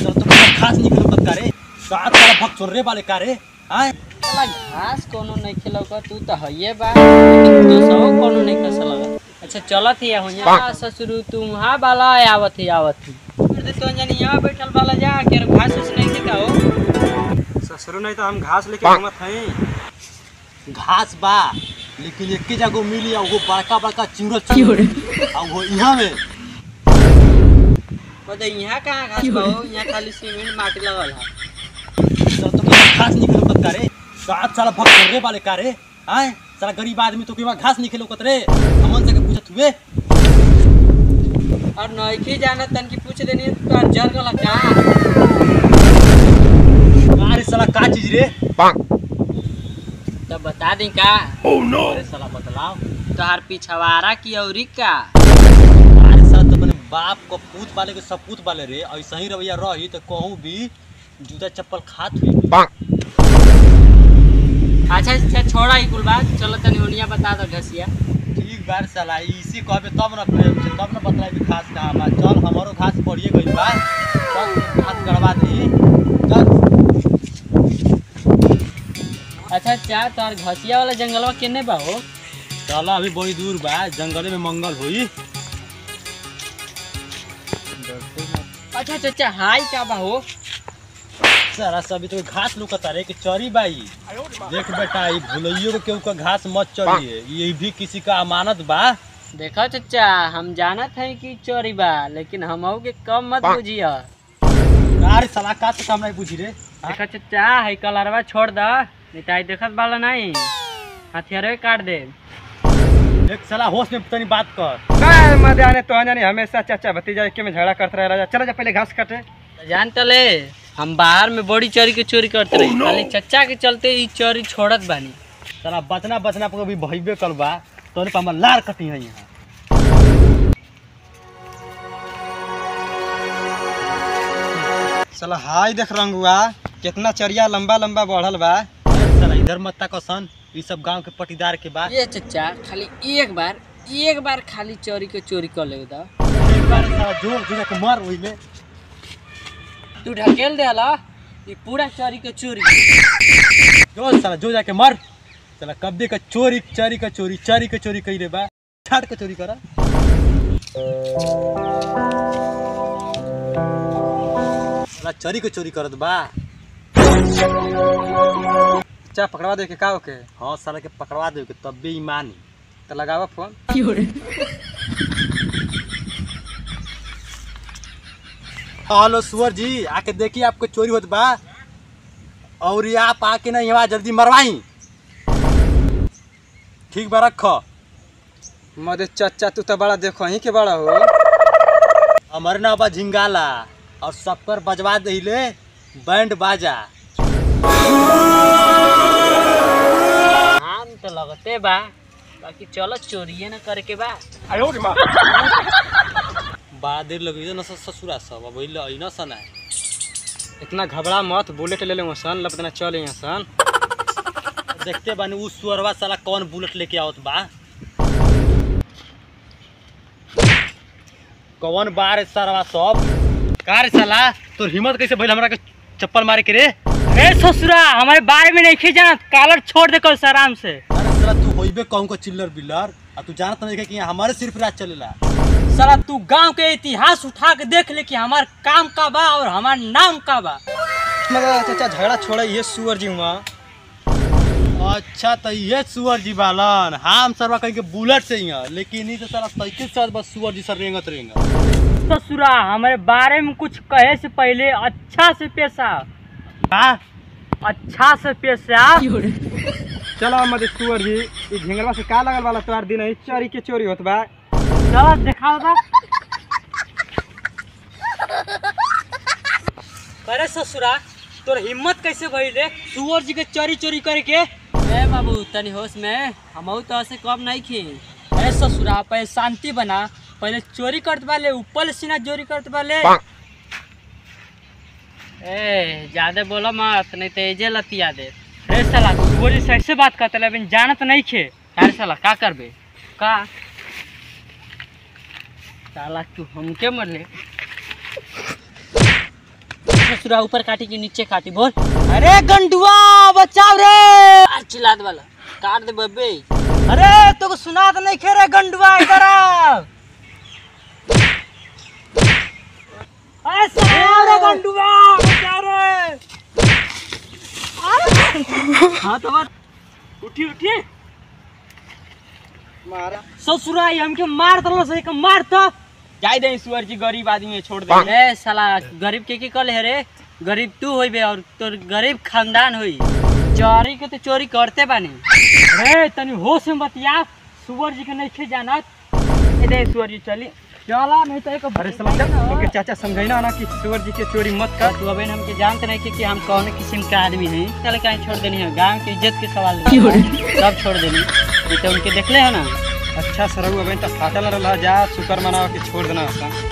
तो तुम्हारा घास निकल मत करे सात साला भक्त चोर रे वाले कारे आए साला घास कोनो नहीं खिलौका तू तो हइये बा लेकिन दोसरो कोनो नहीं खस लगा अच्छा चलत ही हुआ ससुरु तुम वहाँ बाला आवत ही आवत ही अरे तो जनी यहाँ बैठल बाला जा के घास उस नहीं खिका हो ससुर नहीं तो हम घास लेके घूमत हई घास बा लेकिन एक ही जगह मिली और वो बड़का बड़का चिंगड़ चिंगड़ और वो यहाँ में बता यहाँ कहाँ घास बा हो यहाँ खाली सीमेंट माटी लगल है तो तुम्हारा घास निकल मत करे सात साला भक्त चोर रे वाले कारे आए साला गरीब आदमी तो केवा घास निकलो कतरे हमन से के पूछत हुए और नइखे जाना तन की पूछ देनी तो जर गला का अरे साला का चीज रे तो बता दी का अरे साला बतलाओ तोहार पिछवाड़ा की औरी का अरे साला तो अपने बाप को पूत वाले के सपूत वाले रे ऐसा ही रवैया रही तो कहूँ भी जूता चप्पल खात हुई अच्छा अच्छा छोड़ा ही कुल बात चलो तनी ओनिया बता दो घसिया ठीक बार साला इसी कहबे तब न प्रेम से तब न बतलाई भी घास कहाँ बा चल हमारो घास बढ़िए गई बा चल घास गड़वा दी चल अच्छा अच्छा तोहार घसिया वाला जंगलवा केने बा हो चल अभी बड़ी दूर बा जंगले में मंगल हुई अच्छा अच्छा अच्छा हाई का बा हो सारा सभी तो घास लुकता रे कि चरी बाई देख बेटा ये भुलैयो को केहू का घास मत चढ़िए ये भी किसी का अमानत बा देखो चचा हम जानत हैं कि चोरी बा लेकिन हमहू के कम मत बुझिया अरे साला का तो काम नहीं बुझी रे देखो चचा है कलरवा छोड़ द नहीं तो आई देखत वाला नहीं हथियारे काट दे एक साला होश में तनी बात कर मजा आने तो जाने हमेशा चाचा भतीजा के में झगड़ा करते रह राजा चला जा पहले घास काटे जान तले हम बाहर में बड़ी चोरी के चोरी करते रही खाली चचा के चलते ई चोरी छोड़त बानी साला बचना बचना पर भी भइबे कल बा तोरे पर हमर लार कटी है यहाँ चला हाय देख रंगुआ कितना चरिया लंबा लंबा बढ़ल बा अरे साला इधर मत तक सन ई सब गांव के पटीदार के बा ये चचा खाली एक बार एक बार खाली चोरी के चोरी कर ले दा एक बार साला जोर जोर के मार वही में तू ढकेल दे हला ये पूरा चोरी के चोरी जो साला जो जाके मर साला कब्बे का चोरी चोरी का चोरी चोरी का चोरी कई रे बा छाट के चोरी करा साला चोरी के चोरी करत बा चा पकड़वा दे के का ओके हाँ साला के पकड़वा दे के तब भी ईमानी तो लगावा फोन हेलो सुअर जी आके देखिए आपको चोरी होत बा और ये आप आके ना यहाँ जल्दी मरवाई ठीक बा रखो मदे चाचा तू तो बड़ा देखो ही के बड़ा हो हमारे ना बा झिंगाला और सब पर बजवा दहिले बैंड बाजा हम तो लगते बा बाकी चलो चोरिए ना करे के बा बड़ा देर लगी न ससुरा सब अब अइल न सना इतना घबरा मत बुलेट ले ले सन लपतना चल यहाँ सन देखते बानी उ सुअरवा साला कौन बुलेट लेके आवत बा कौन बार सरवा सब कार साला तोर हिम्मत कैसे भइल हमरा के चप्पल मारे के रे ए ससुरा हमारे बारे में नहीं खी जानत कालर छोड़ दे कल आराम से अरे साला तू होइबे कहूं का चिल्लर बिल्लर आ तू जानत नहीं कि यहाँ हमारे सिर्फ राज चलेला साला तू गांव के इतिहास उठा के देख ले कि हमार काम का बा और हमार नाम का बा मगर चाचा झगड़ा छोड़ा ये सुअर जी हुआ अच्छा तो ये सुअर जी बालन हम सरवा कहीं के बुलेट से ही हैं लेकिन ई तो साला साइकिल से बस सुअर जी सर रेंगत रेंगत ससुरा हमारे बारे में कुछ कहे से पहले अच्छा से पेश आ का अच्छा से पेश आ चलो मदे सुअर जी ई झिंगलवा से का लगल वाला तोहार दिन है चोरी के चोरी होत बा चलो दिखाओ दा अरे ससुरा तोर हिम्मत कैसे भइले सुअर जी के चोरी चोरी करे के ए बाबू तनी होश में हमहू तो ऐसे कम नहीं खी ए ससुरा पहले शांति बना पहले चोरी करत वाले ऊपर सीना चोरी करत वाले ए ज्यादा बोला मत नहीं तो एजे लतिया दे अरे साला सुअर जी सही से बात करते लेकिन जानत नहीं खे अरे साला का करबे का साला तू हमके मरले ससुरा ऊपर काटी कि नीचे काटी बोल अरे गंडुआ बचाओ रे आज चिल्लात वाला काट दे बब्बे अरे तो सुना तो नहीं खे रे गंडुआ इधर आ अरे बचाओ रे गंडुआ बचाओ रे हाँ तो बात उठी उठी मारा ससुरा ये हमके मार दलो से के मार तो जाय दे सुअर जी गरीब आदमी है छोड़ दे ए साला गरीब के की कल है रे गरीब तू होई बे और तोर गरीब खानदान होई चोरी के तो चोरी करते बानी रे तनी होश में बतिया सुवर जी के नहीं खे जानत ए दे सुवर जी चली चला नहीं तो एक अरे साला जब ओके चाचा समझाइना ना कि सुअर जी के चोरी मत कर तू अबे हमके जानते नहीं कि, कि हम कौन किस्म का आदमी हैं चल कहीं छोड़ देनी है गांव की इज्जत के सवाल नहीं। सब छोड़ देनी ये तो उनके देखले है ना अच्छा सरऊ अबे तो फाटल रहा जा शुक्र मनाओ कि छोड़ देना ऐसा